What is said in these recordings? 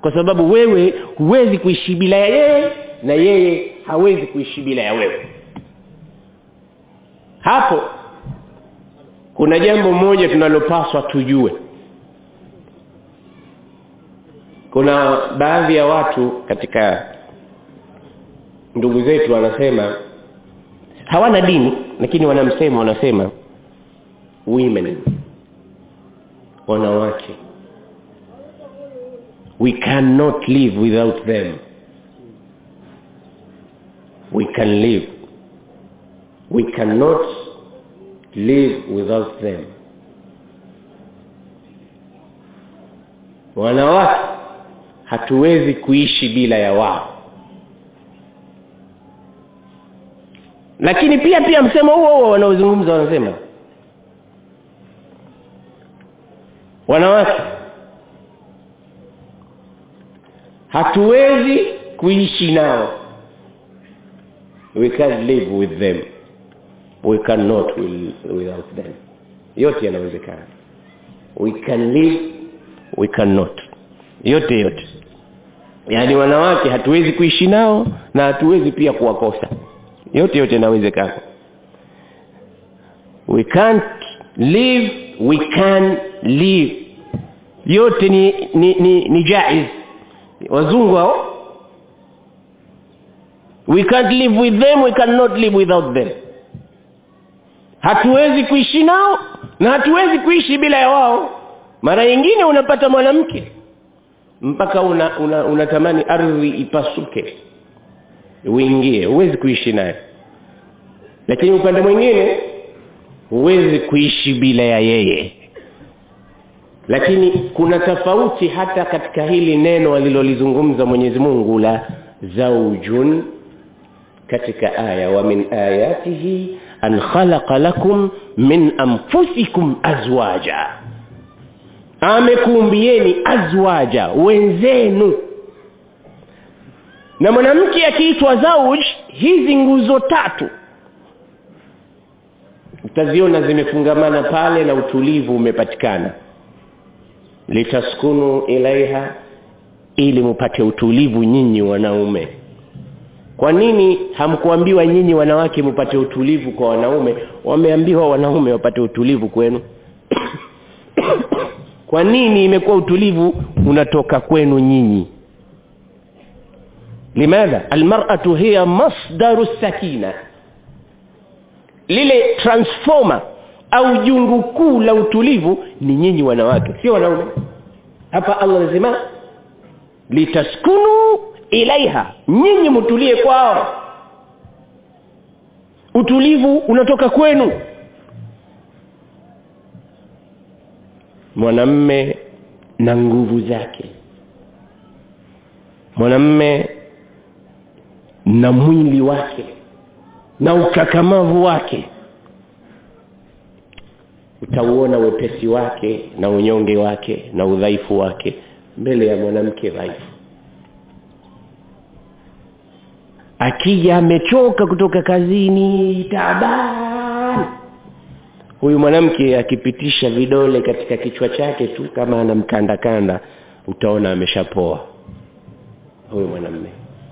kwa sababu wewe huwezi kuishi bila ya yeye na yeye hawezi kuishi bila ya wewe hapo kuna jambo moja tunalopaswa tujue kuna baadhi ya watu katika ndugu zetu wanasema hawana dini lakini wanamsema wanasema women wanawake we cannot live without them we can live we cannot live without them wanawake hatuwezi kuishi bila ya wao lakini pia pia msemo huo huo wanaozungumza wanasema wanawake hatuwezi kuishi nao we can't live with them we cannot without them yote yanawezekana we can live we cannot yote yote yaani wanawake hatuwezi kuishi nao na hatuwezi pia kuwakosa yote yote yanawezekana we can't live we can live yote ni ni ni, ni jaiz wazungu hao we can't live with them we cannot live without them hatuwezi kuishi nao na hatuwezi kuishi bila ya wao mara nyingine unapata mwanamke mpaka unatamani una, una, una ardhi ipasuke uingie huwezi kuishi naye lakini upande mwingine huwezi kuishi bila ya yeye lakini kuna tofauti hata katika hili neno alilolizungumza Mwenyezi Mungu la zaujun katika aya wa min ayatihi an khalaqa lakum min anfusikum azwaja amekuumbieni azwaja wenzenu na mwanamke akiitwa zauj hizi nguzo tatu utaziona zimefungamana pale na utulivu umepatikana litaskunu ilaiha ili mupate utulivu nyinyi wanaume kwa nini hamkuambiwa nyinyi wanawake mupate utulivu kwa wanaume wameambiwa wanaume wapate utulivu kwenu kwa nini imekuwa utulivu unatoka kwenu nyinyi limadha almar'atu hiya masdaru sakina lile transformer au jungu kuu la utulivu ni nyinyi wanawake sio wanaume hapa Allah anasema litaskunu ilaiha nyinyi mtulie kwao utulivu unatoka kwenu mwanamme na nguvu zake mwanamme na mwili wake na ukakamavu wake utauona wepesi wake na unyonge wake na udhaifu wake mbele ya mwanamke dhaifu akija amechoka kutoka kazini taabani huyu mwanamke akipitisha vidole katika kichwa chake tu kama anamkandakanda utaona ameshapoa huyu mwanamme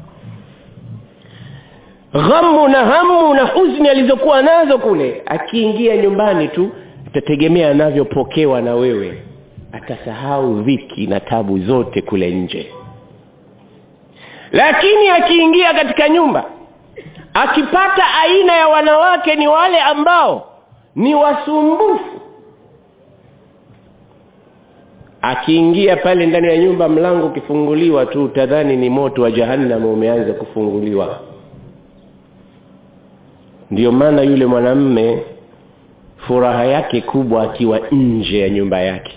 ghamu na hamu na huzuni alizokuwa nazo kule akiingia nyumbani tu atategemea anavyopokewa na wewe atasahau dhiki na tabu zote kule nje lakini akiingia katika nyumba akipata aina ya wanawake ni wale ambao ni wasumbufu akiingia pale ndani ya nyumba mlango ukifunguliwa tu utadhani ni moto wa jahannam umeanza kufunguliwa ndiyo maana yule mwanamme furaha yake kubwa akiwa nje ya nyumba yake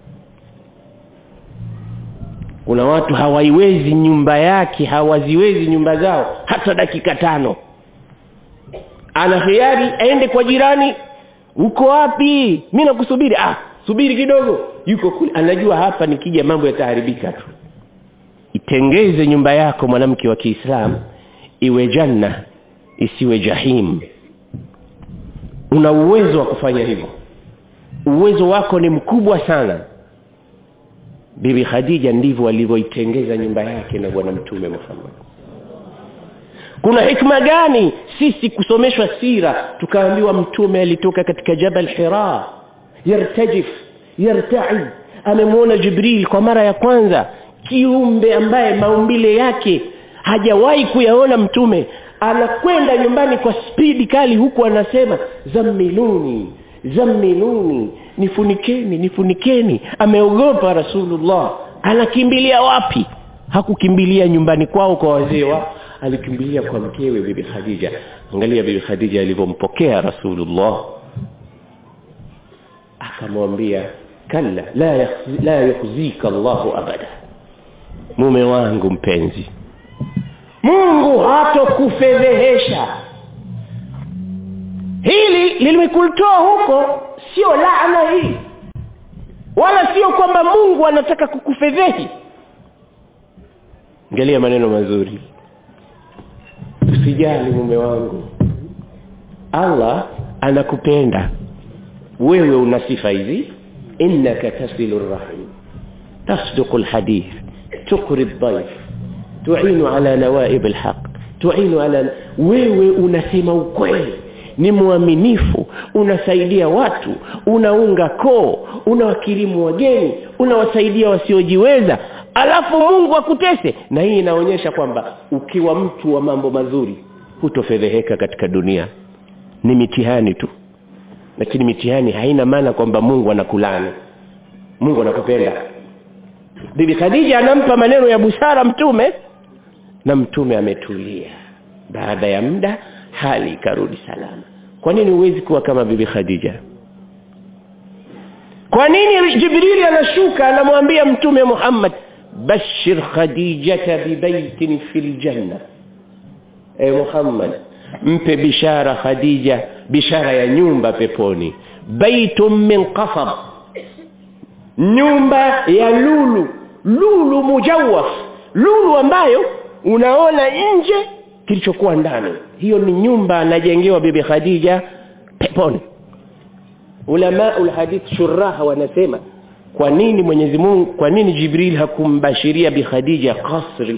kuna watu hawaiwezi nyumba yake hawaziwezi nyumba zao hata dakika tano ana hiari aende kwa jirani uko wapi mi nakusubiri ah subiri kidogo yuko kule anajua hapa nikija mambo yataharibika tu itengeze nyumba yako mwanamke wa kiislamu iwe janna isiwe jahim una uwezo wa kufanya hivyo uwezo wako ni mkubwa sana bibi khadija ndivyo alivyoitengeza nyumba yake na bwana mtume muhammad kuna hikma gani sisi kusomeshwa sira tukaambiwa mtume alitoka katika jabal hira yartajif yartaid amemwona jibril kwa mara ya kwanza kiumbe ambaye maumbile yake hajawahi kuyaona mtume anakwenda nyumbani kwa spidi kali huku anasema zammiluni zammiluni nifunikeni nifunikeni ameogopa rasulullah anakimbilia wapi hakukimbilia nyumbani kwao kwa wazee wao alikimbilia kwa mkewe bibi khadija angalia bibi khadija alivyompokea rasulullah akamwambia kalla la yakhzi, la yukhzika Allahu abada mume wangu mpenzi Mungu hatokufedhehesha hili limekutoa huko sio laana hii wala sio kwamba Mungu anataka kukufedhehi angalia maneno mazuri usijali mume wangu Allah anakupenda wewe una sifa hizi innaka tasilu rahim tasduqu alhadith tuqri ad-dayf tu'inu ala nawaib alhaq tu'inu ala wewe unasema ukweli ni mwaminifu unasaidia watu unaunga koo unawakirimu wageni unawasaidia wasiojiweza alafu Mungu akutese na hii inaonyesha kwamba ukiwa mtu wa mambo mazuri hutofedheheka katika dunia ni mitihani tu lakini mitihani haina maana kwamba Mungu anakulani Mungu anakupenda Bibi Khadija anampa maneno ya busara mtume na mtume ametulia baada ya muda hali ikarudi salama kwa nini huwezi kuwa kama bibi Khadija kwa nini Jibrili anashuka anamwambia mtume Muhammad bashir khadijata bibaitin fil janna e Muhammad mpe bishara Khadija bishara ya nyumba peponi baitun min qasab nyumba ya lulu lulu mujawaf lulu ambayo unaona nje kilichokuwa ndani hiyo ni nyumba anajengewa bibi Khadija peponi ulama ulhadith shuraha wanasema kwa nini Mwenyezi Mungu kwa nini Jibril hakumbashiria bi Khadija qasri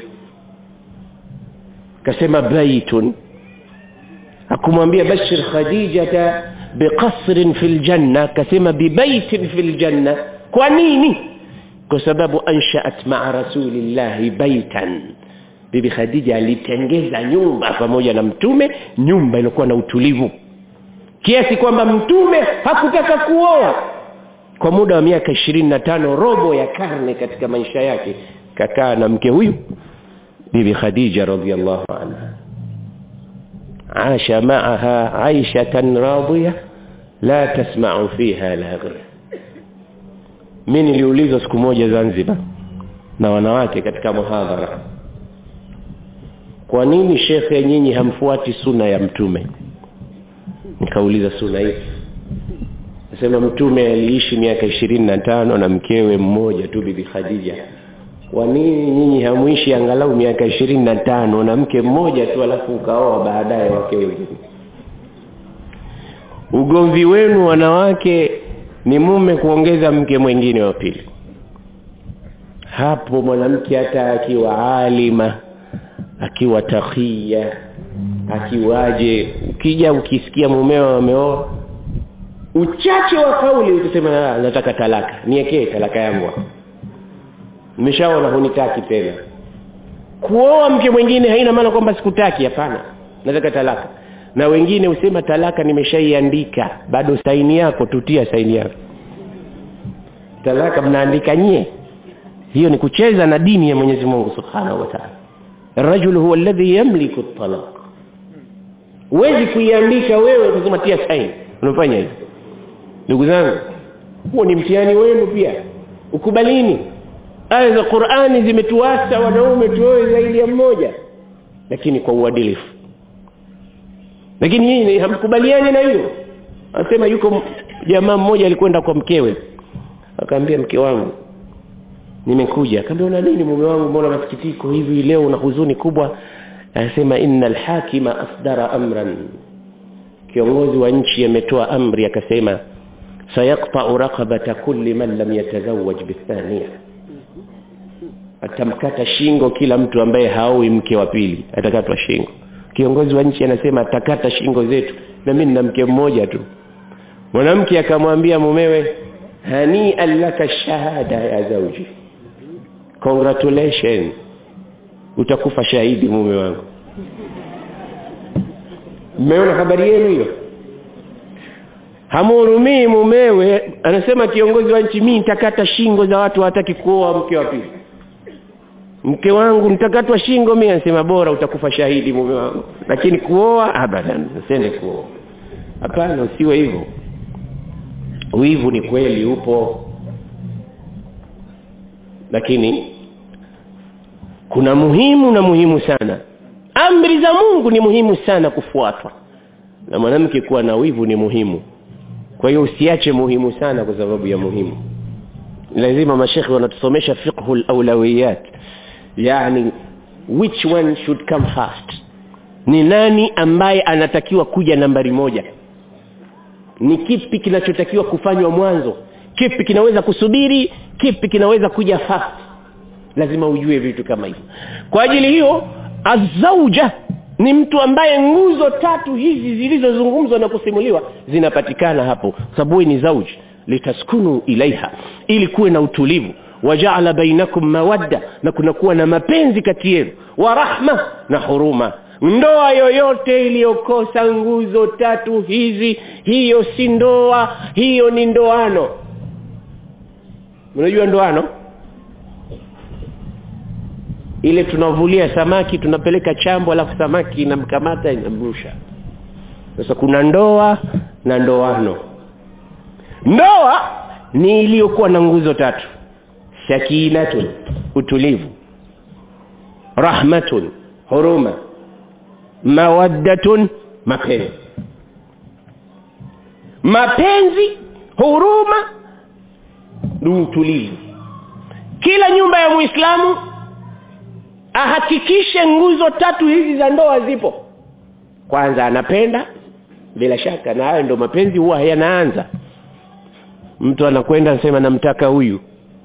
kasema baitun hakumwambia bashir khadijata biqasrin fil janna kasema bibaitin fil janna kwa nini kwa sababu anshaat ma'a rasulillahi baitan bibi khadija alitengeza nyumba pamoja na mtume nyumba ilikuwa na utulivu kiasi kwamba mtume hakutaka kuoa kwa muda wa miaka ishirini na tano robo ya karne katika maisha yake kakaa na mke huyu bibi khadija radhiallahu anha عاش معها عيشة راضية لا تسمع فيها لاغر mimi niliulizwa siku moja Zanzibar na wanawake katika muhadhara kwa nini shekhe nyinyi hamfuati suna ya mtume nikauliza suna hii nasema mtume aliishi miaka ishirini na tano na mkewe mmoja tu bibi Khadija kwa nini nyinyi hamuishi angalau miaka ishirini na tano na mke mmoja tu alafu ukaoa baadaye wake wengine ugomvi wenu wanawake ni mume kuongeza mke mwingine wa pili hapo mwanamke hata akiwa alima akiwa takhia akiwaje ukija ukisikia mumeo ameoa uchache wa kauli utasema nataka talaka niekee talaka yangu nimeshaona hunitaki tena kuoa mke mwingine haina maana kwamba sikutaki hapana nataka talaka na wengine usema talaka nimeshaiandika bado saini yako tutia saini yako talaka mnaandika nyie hiyo ni kucheza na dini ya Mwenyezi Mungu Subhanahu wa Ta'ala الرجل هو الذي يملك الطلاق huwezi kuiandika wewe kusema tia saini unafanya hivyo ndugu zangu huo ni mtihani wenu pia ukubalini aya za Qur'ani zimetuasa wanaume tuoe zaidi ya mmoja lakini kwa uadilifu lakini yeye hamkubaliani na hiyo anasema yuko jamaa mmoja alikwenda kwa mkewe akamwambia mke wangu nimekuja akamwambia una nini mume wangu mbona masikitiko hivi leo una huzuni kubwa anasema innal hakima asdara amran kiongozi wa nchi ametoa amri akasema sayaqta'u raqabata kulli man lam yatazawwaj bithaniya atamkata shingo kila mtu ambaye haoi mke wa pili atakatwa shingo kiongozi wa nchi anasema atakata shingo zetu na mimi nina mke mmoja tu mwanamke akamwambia mumewe hani laka shahada ya zauji congratulations utakufa shahidi mume wangu mmeona habari yenu hiyo hamhurumii mumewe anasema kiongozi wa nchi mimi nitakata shingo za watu hawataki kuoa mke wa pili mke wangu nitakatwa shingo mimi anasema bora utakufa shahidi mume wangu lakini kuoa abadan usende kuoa hapana usiwe hivyo wivu ni kweli upo lakini kuna muhimu na muhimu sana amri za Mungu ni muhimu sana kufuatwa na mwanamke kuwa na wivu ni muhimu kwa hiyo usiache muhimu sana kwa sababu ya muhimu lazima mashekhi wanatusomesha fiqhu al-awlawiyat yani which one should come first ni nani ambaye anatakiwa kuja nambari moja ni kipi kinachotakiwa kufanywa mwanzo kipi kinaweza kusubiri kipi kinaweza kuja fast lazima ujue vitu kama hivyo kwa ajili hiyo azauja ni mtu ambaye nguzo tatu hizi zilizozungumzwa na kusimuliwa zinapatikana hapo sababu ni zauj litaskunu ilaiha ili kuwe na utulivu wajaala bainakum mawadda na kunakuwa na mapenzi kati yenu wa rahma na huruma ndoa yoyote iliyokosa nguzo tatu hizi hiyo si ndoa hiyo ni ndoano unajua ndoano ile tunavulia samaki tunapeleka chambo alafu samaki inamkamata inamrusha sasa kuna ndoa na ndoano ndoa ni iliyokuwa na nguzo tatu sakinatun utulivu rahmatun huruma mawaddatun mapenzi mapenzi huruma ni utulivu kila nyumba ya muislamu ahakikishe nguzo tatu hizi za ndoa zipo kwanza anapenda bila shaka na hayo ndo mapenzi huwa yanaanza mtu anakwenda anasema namtaka huyu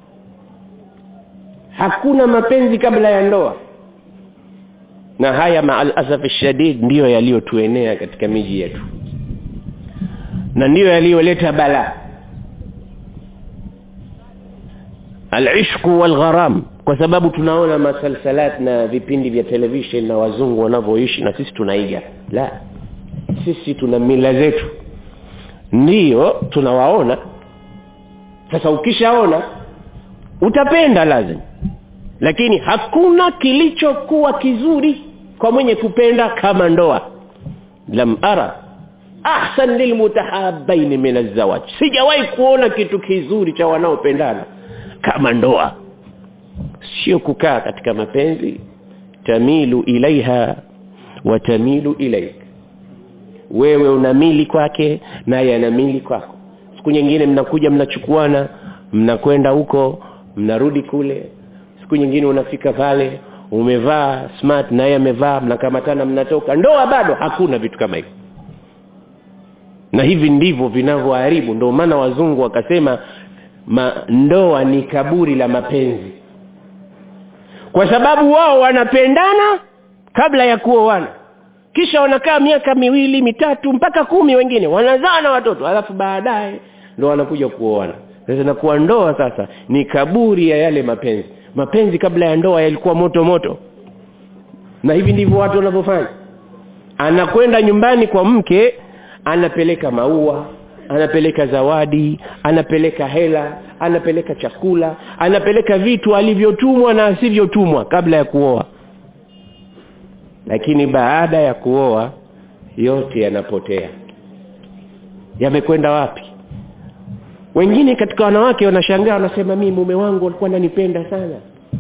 hakuna mapenzi kabla ya ndoa na haya maalasaf shadid ndiyo yaliyotuenea katika miji yetu na ndiyo yaliyoleta balaa alishqu walgharam kwa sababu tunaona masalsalat na vipindi vya television na wazungu wanavyoishi na sisi tunaiga la sisi tuna mila zetu ndiyo tunawaona sasa ukishaona utapenda lazima lakini hakuna kilichokuwa kizuri kwa mwenye kupenda kama ndoa lam ara ahsan lilmutahabaini min azawaj sijawahi kuona kitu kizuri cha wanaopendana kama ndoa sio kukaa katika mapenzi tamilu ilaiha wa tamilu ilaik wewe unamili kwake naye anamili kwako siku nyingine mnakuja mnachukuana mnakwenda huko mnarudi kule siku nyingine unafika pale umevaa smart naye amevaa mnakamatana mnatoka ndoa bado hakuna vitu kama hivyo na hivi ndivyo vinavyoharibu ndio maana wazungu wakasema ma, ndoa ni kaburi la mapenzi kwa sababu wao wanapendana kabla ya kuoana kisha wanakaa miaka miwili mitatu mpaka kumi wengine wanazaa na watoto alafu baadaye ndo wanakuja kuoana sasa nakuwa ndoa sasa ni kaburi ya yale mapenzi mapenzi kabla ya ndoa yalikuwa moto moto na hivi ndivyo watu wanavyofanya anakwenda nyumbani kwa mke anapeleka maua anapeleka zawadi anapeleka hela anapeleka chakula anapeleka vitu alivyotumwa na asivyotumwa kabla ya kuoa lakini baada ya kuoa yote yanapotea yamekwenda wapi wengine katika wanawake wanashangaa wanasema mimi mume wangu alikuwa ananipenda sana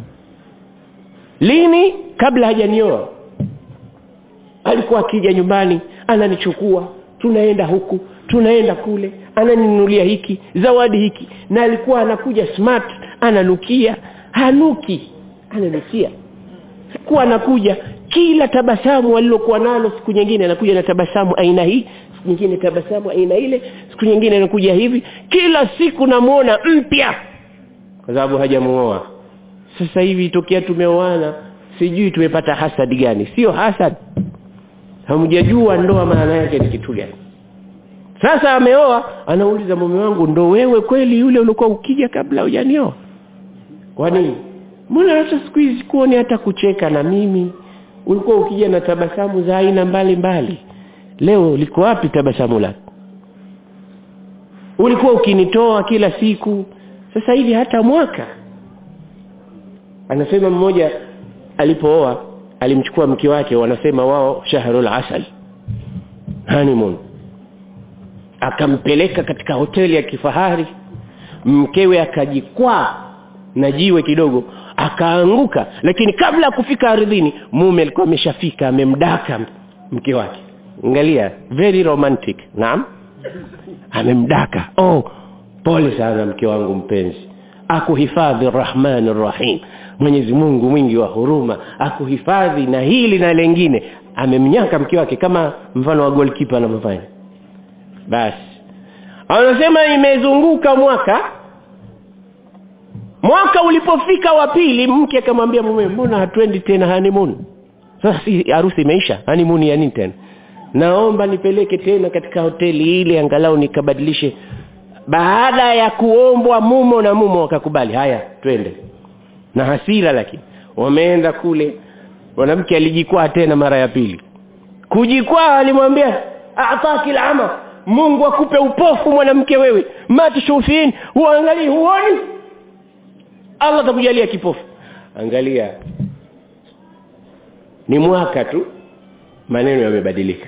lini kabla hajanioa alikuwa akija nyumbani ananichukua tunaenda huku tunaenda kule ananinunulia hiki zawadi hiki na alikuwa anakuja smart ananukia hanuki ananukia kuwa anakuja kila tabasamu alilokuwa nalo siku nyingine anakuja na tabasamu aina hii siku nyingine tabasamu aina ile siku nyingine anakuja hivi kila siku namuona mpya kwa sababu hajamuoa sasa hivi tokea tumeoana sijui tumepata hasad gani sio hasad hamjajua ndoa maana yake ni kitu gani sasa ameoa anauliza mume wangu ndo wewe kweli yule ulikuwa ukija kabla hujanioa kwa nini mbona hata siku hizi kuoni hata kucheka na mimi ulikuwa ukija na tabasamu za aina mbalimbali leo liko wapi tabasamu lako ulikuwa ukinitoa kila siku sasa hivi hata mwaka anasema mmoja alipooa alimchukua mke wake wanasema wao shahrul asal honeymoon akampeleka katika hoteli ya kifahari mkewe akajikwaa na jiwe kidogo akaanguka lakini kabla ya kufika ardhini mume alikuwa ameshafika amemdaka mke wake angalia very romantic naam amemdaka oh pole sana mke wangu mpenzi akuhifadhi rahmani rahim mwenyezi mungu mwingi wa huruma akuhifadhi na hili na lengine amemnyaka mke wake kama mfano wa goalkeeper anavyofanya basi anasema imezunguka mwaka mwaka ulipofika wa pili mke akamwambia mume mbona hatuendi tena honeymoon sasa si harusi imeisha honeymoon ya nini tena naomba nipeleke tena katika hoteli ile angalau nikabadilishe baada ya kuombwa mumo na mumo wakakubali haya twende na hasira lakini wameenda kule mwanamke alijikwaa tena mara ya pili kujikwaa alimwambia ataki lama mungu akupe upofu mwanamke wewe matshufin huangalii huoni allah atakujalia kipofu angalia ni mwaka tu maneno yamebadilika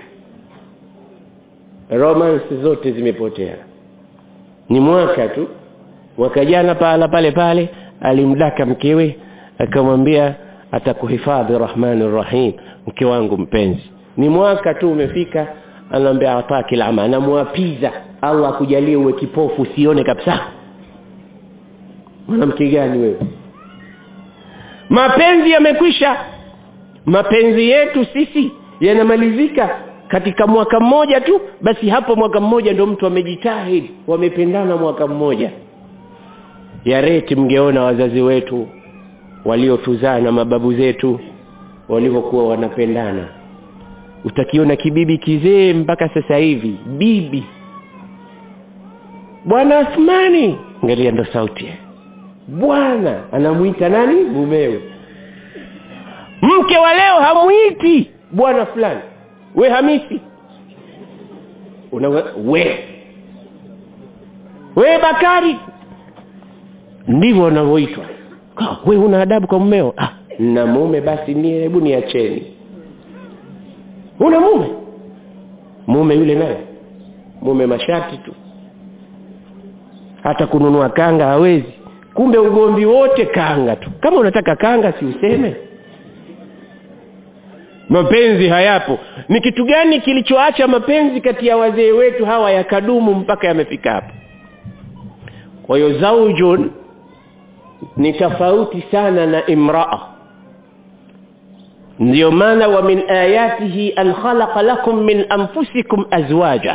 romance zote zimepotea ni mwaka tu mwaka jana pahala pale pale alimdaka mkewe akamwambia atakuhifadhi rahmani rahim mke wangu mpenzi ni mwaka tu umefika anaambia ataki lama anamwapiza allah akujalie uwe kipofu usione kabisa mwanamke gani wewe mapenzi yamekwisha mapenzi yetu sisi yanamalizika katika mwaka mmoja tu basi hapo mwaka mmoja ndio mtu amejitahidi wamependana mwaka mmoja ya reti mngeona wazazi wetu waliotuzaa na mababu zetu walivyokuwa wanapendana utakiona kibibi kizee mpaka sasa hivi bibi bwana Athmani angalia ndo sauti bwana anamuita nani mumewe mke wa leo hamuiti bwana fulani we hamisi una we we bakari ndivyo wanavyoitwa we una adabu kwa mmeo ah, na mume basi ni hebu niacheni una mume mume yule naye mume mashati tu hata kununua kanga hawezi kumbe ugomvi wote kanga tu kama unataka kanga si useme mapenzi hayapo ni kitu gani kilichoacha mapenzi kati ya wazee wetu hawa yakadumu mpaka yamefika hapo kwa hiyo zaujun ni tofauti sana na imraa ndio maana wa min ayatihi an khalaqa lakum min anfusikum azwaja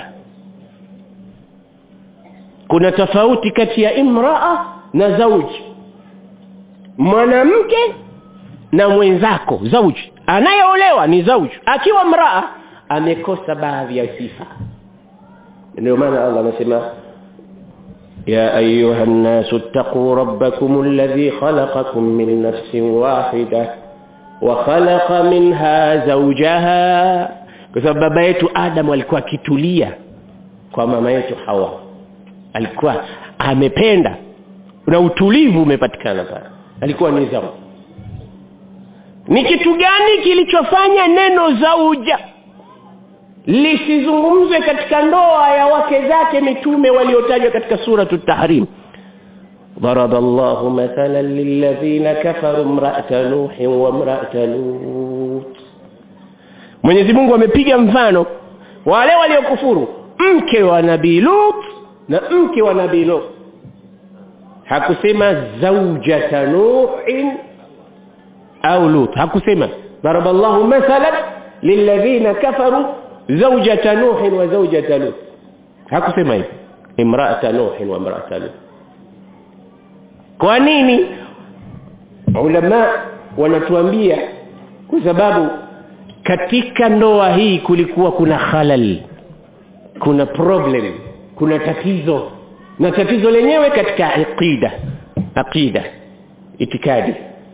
kuna tofauti kati ya imraa na zauji mwanamke na mwenzako zauji anayeolewa ni zauji akiwa mraa amekosa baadhi ya sifa ndio maana Allah anasema يا أيها الناس اتقوا ربكم الذي خلقكم من نفس واحدة وخلق منها زوجها kwa sababu baba yetu Adam alikuwa akitulia kwa mama yetu Hawa alikuwa amependa na utulivu umepatikana pale alikuwa ni zauja ni kitu gani kilichofanya neno zauja lisizungumzwe katika ndoa ya wake zake mitume waliotajwa katika suratu tahrim ضرب الله مثلا للذين كفروا امرأة نوح وامرأة لوط Mwenyezi Mungu amepiga mfano wale waliokufuru mke wa Nabii Lut na mke wa Nabii Lut hakusema zaujata Nuhin au Lut hakusema ضرب الله مثلا للذين كفروا زوجة نوح وزوجة لوط hakusema hivi imra'ata nuh wa imra'ata lut kwa nini ulama wanatuambia kwa sababu katika ndoa hii kulikuwa kuna halal kuna problem kuna tatizo na tatizo lenyewe katika aqida aqida itikadi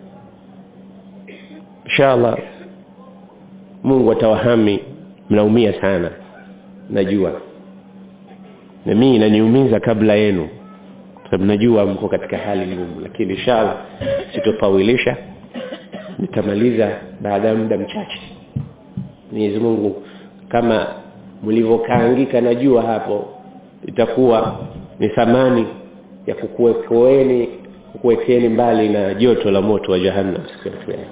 inshallah Mungu atawahami mnaumia sana najua na mimi inaniumiza kabla yenu sababu najua mko katika hali ngumu lakini inshallah sitofawilisha nitamaliza baada ya muda mchache Mwenyezi Mungu kama mlivyokaangika najua hapo itakuwa ni thamani ya kukuwekoeni kukuwekeni mbali na joto la moto wa jahannam siku ya kiyama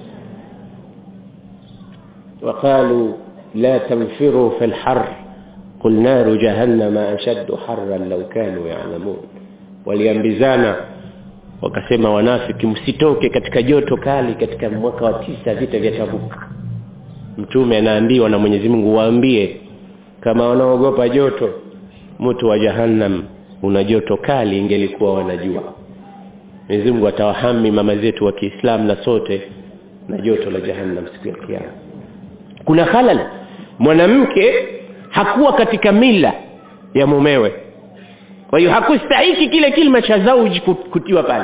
وقالوا لا تنفروا في الحر قل نار جهنم أشد حرا لو كانوا يعلمون waliambizana wakasema wanafiki msitoke katika joto kali katika mwaka wa tisa vita vya Tabuk mtume anaambiwa na Mwenyezi Mungu waambie kama wanaogopa joto moto wa jahannam una joto kali ingelikuwa wanajua Mwenyezi Mungu atawahami mama zetu wa Kiislamu na sote na joto la jahannam siku ya kiyama kuna halal mwanamke hakuwa katika mila ya mumewe kwa hiyo hakustahiki kile kilima cha zauji kutiwa pale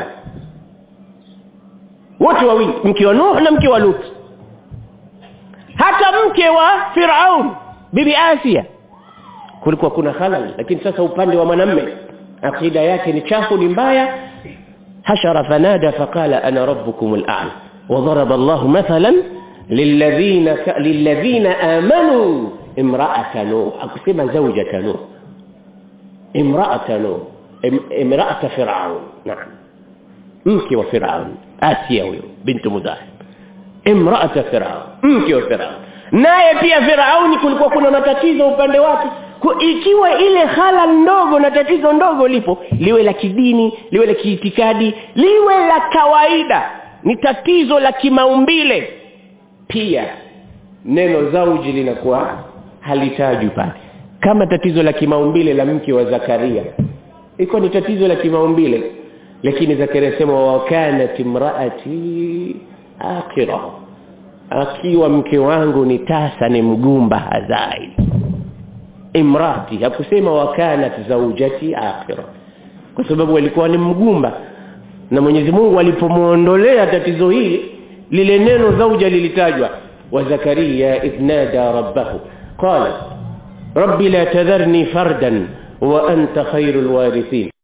wote wawili mke wa Nuh na mke wa Lut hata mke wa Firaun bibi Asia kulikuwa kuna halal lakini sasa upande wa mwanamme akida yake ni chafu ni mbaya hashara fanada faqala ana rabbukum al-a'la وضرب الله مثلا للذين ك... للذين آمنوا امرأة نوح أقسم زوجة نوح امرأة نوح ام... امرأة فرعون نعم مكي وفرعون آسيا بنت مزاحم امرأة فرعون mke wa Firaun naye pia Firauni kulikuwa kuna matatizo upande wake ikiwa ile hala ndogo na tatizo ndogo lipo liwe la kidini liwe la kiitikadi liwe la kawaida ni tatizo la kimaumbile pia neno zauji linakuwa halitajwi pale kama tatizo la kimaumbile la mke wa Zakaria iko ni tatizo la kimaumbile lakini Zakaria sema wa kanat imraati akira akiwa mke wangu ni tasa ni mgumba hazai imrati hakusema wa kanat zaujati akira kwa sababu alikuwa ni mgumba na Mwenyezi Mungu alipomuondolea tatizo hili lile neno zauja lilitajwa wa Zakaria idnada rabbahu qala rabbi la tadharni fardan wa anta khairul warithin